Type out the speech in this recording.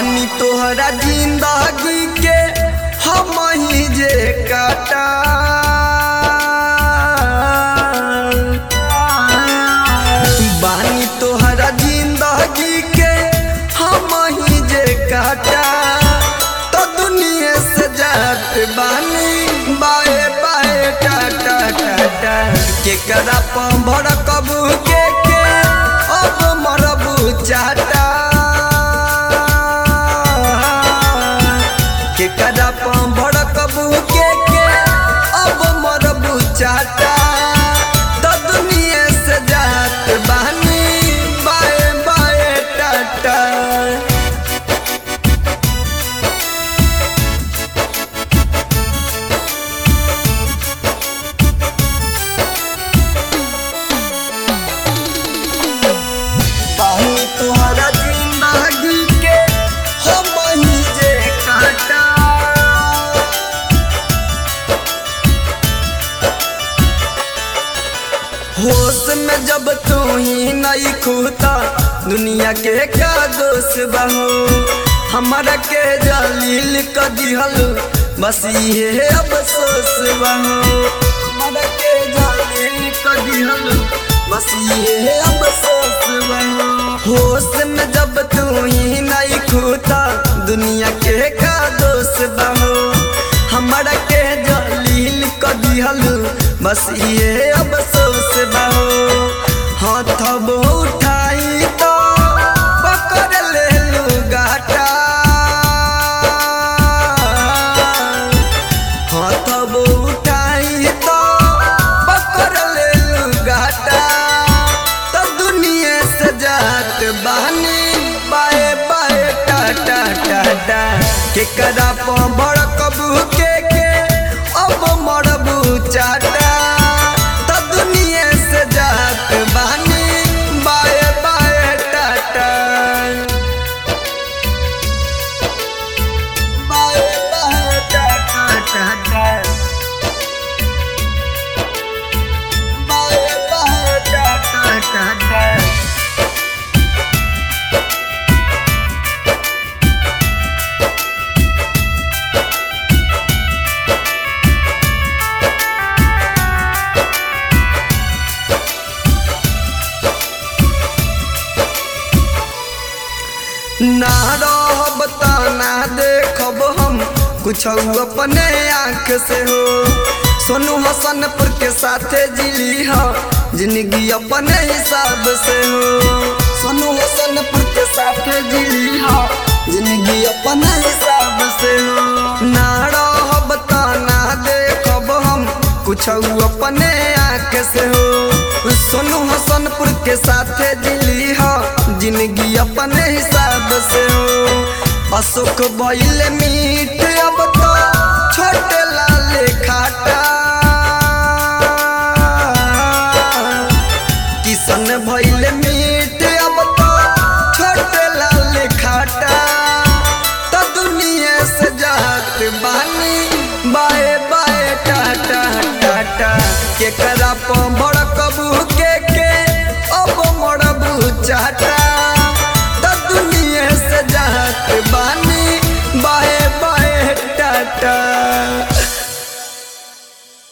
बानी तोहरा जिंदगी के हम ही जे काटा बानी तोहरा जिंदगी के हम ही जे काटा तो दुनिया से जात बानी बाए बाए टाटा टाटा के करा पंभर कबू के के अब मरबू चाटा के करा पंभर कबू के के अब मरबू चाटा तो दुनिया से जात बानी बाए बाए टाटा बानी तोहरा जिंदगी के हम ही जे काटा होश में जब तू ही नहीं खूता दुनिया के का दोष बहू हमारा के जलील क दिहल बस ये अफसोस बहू हमारा के जलील क दिहल बस ये अफसोस बहू होश में जब तू ही नहीं खूता दुनिया के का दोष बहू हमारा के जलील क दिहल बस ये अफसोस बहू हाथ उठाई तो पकड़ ले लू गाटा हाथ उठाई तो पकड़ ले लू गाटा तो दुनिया से जात बहनी बाए बाए टाटा टाटा के करा बड़ कबू के के अब मरबू चाटा तो दुनिया से जात बहनी बाए बाए टाटा बाए बाए टाटा टाटा बाए बाए टाटा टाटा ना रहब ता ना देखब हम कुछ अपने आँख से हो सोनू हसनपुर के साथे जिली हो जिंदगी अपने हिसाब से हो सोनू हसनपुर के साथे जिली हो जिंदगी अपने हिसाब से हो ना रहब ता ना देखब हम कुछ अपने आँख से हो सोनू हसनपुर के साथे दिली हो जिंदगी अपने हिसाब से हो अशोक बैल मीट अब तो छोटे लाल खाटा किशन भैल मीट अब तो छोटे लाल खाटा तो दुनिया से जात बानी बाए बाए टाटा टाटा के करा बड़ कबू के के अब मरबू चाटा तो दुनिया से जात बानी बाए बाए टाटा